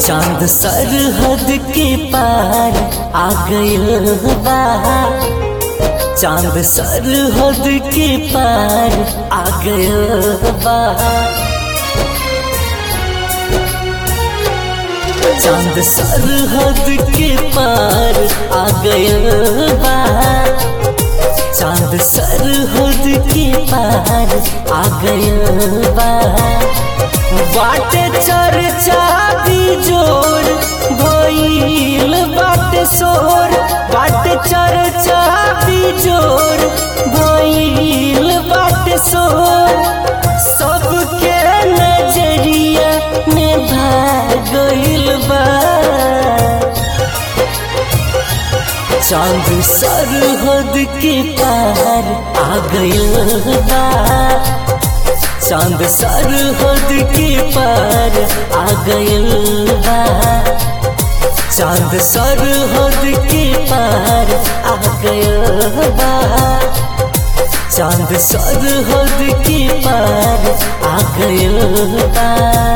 चांद सरहद के पार आ गइल बा चांद सरहद के पार आ गइल बा चांद सरहद के पार आ गइल बा चांद सरहद के पार आ गइल बा बाटे चर्चा भी जोर भइल बाटे शोर बाटे चर्चा भी जोर भइल बाटे शोर सबके नजरिया में भाग गइल बा चांद सरहद के पार आ गइल बा चांद सरहद के पार आ गइल बा चांद सरहद के पार आ गइल बा चांद सरहद के पार आ गइल बा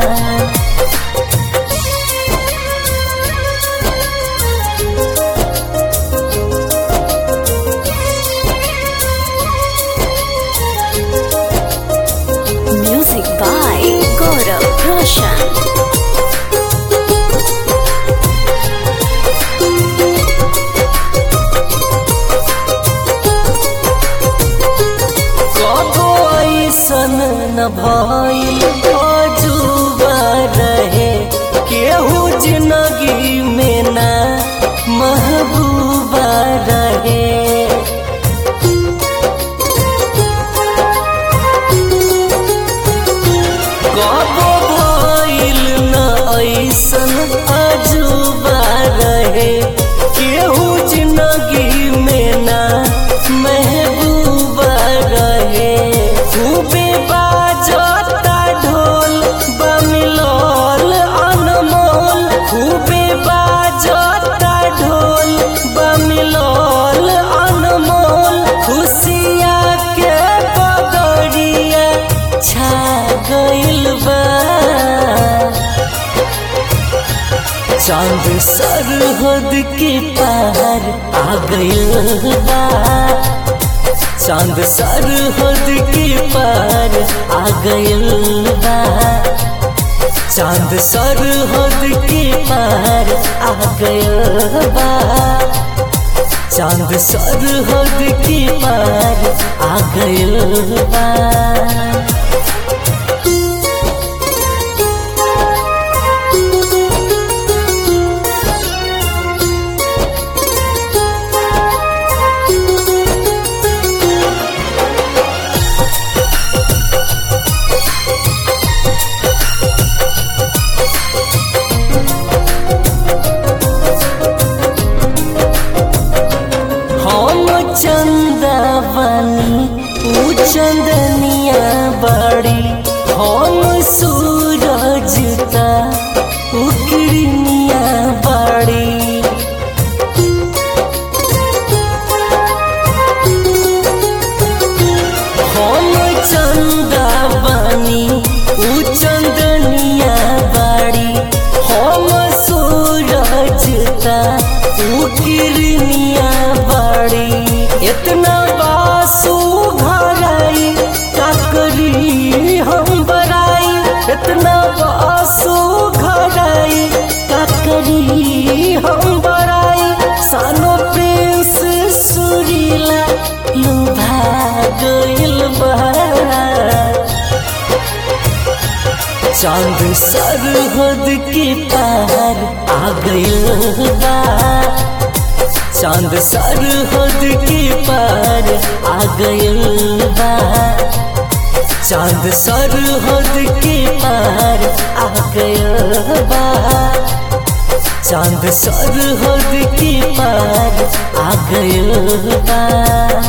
Music by Gaurav Roshan. कबो ऐसन न भइल अजूबा रहे केहू जिंदगी में ना महबूबा रहे कबो भइल न ऐसन अजूबा रहे केहू जिंदगी में ना महबूबा रहे खूबे बाजता ढोल बमिलोल अनमोल खूबे बाजता ढोल बमिलोल अनमोल खुशिया के पगड़िया छा गइल बा चांद सरहद के पार आ गइल बा चांद सरहद के पार आ गइल बा चांद सरहद के पार आ गइल बा चांद सरहद के पार आ गइल बा हम चंदा बनी ऊ चंदनिया बड़ी हम सूरज का ऊ किरनिया बड़ी हम चंदा बनी ऊ चंदनिया बड़ी हम सूरज का ऊ किरनिया बड़ी इतना बासु घराई काकरी हम बराई इतना बासु घराई काकरी हम बराई सानो प्रिंस सुरीला लुभा गइल बा चांद सरहद के पार आ गइल बा चांद सरहद के पार आ गइल बा चांद सरहद के पार आ गइल बा चांद सरहद के पार आ गइल बा